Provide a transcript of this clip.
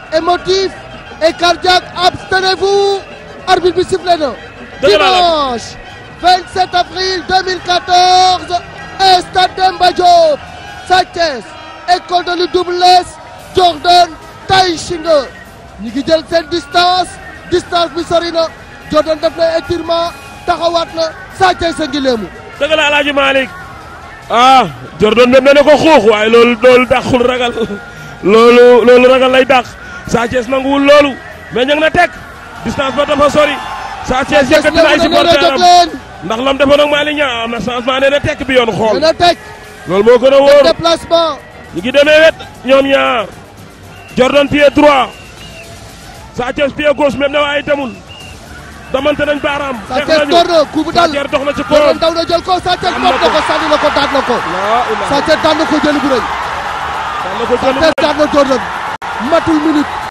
émotif et cardiaque abstenez-vous arbitre bi sifflé na Dëgg la la. dimanche 27 avril 2014 stade Demba Diop Sa Thiès école de lutte Double Less Jordan Tay Shinga ñi ngi jël seen distance distance bi sori na Jordan def na étirement taxawaat na Sa Thiès a ngi léemu dëgg la Alaaji Malick ah Jordan dem na ne ko xuux waaye loolu loolu dàqul ragal loolu loolu ragal lay dàq Sa Thiès nanguwul loolu mais ña ngi na teg distance ba dafa sori Sa Thiès yëkkati na ay léemu na nee na jóg supporteram leen ndax lam defoon ak Malick Niang am na changement nee na tekk bi yoon xool nee na teg loolu moo gën a wóor déplacement ñu ngi demee wet ñoom ñaar Jordan pied droit Sa Thiès pied gauche même ne waaye demul damante nañ baaraam. Sa xeex Thiès nañu door na coup bu Sa dal Thiès dox na ci Jordan kawam. daw na jël ko Sa Thiès Am mot na na ko. ko sànni na ko daan na ko laa ilaaha Sa Thiès daan na ko jëli bu rëy daan na ko Sa jël Thiès daan na Jordan matul minute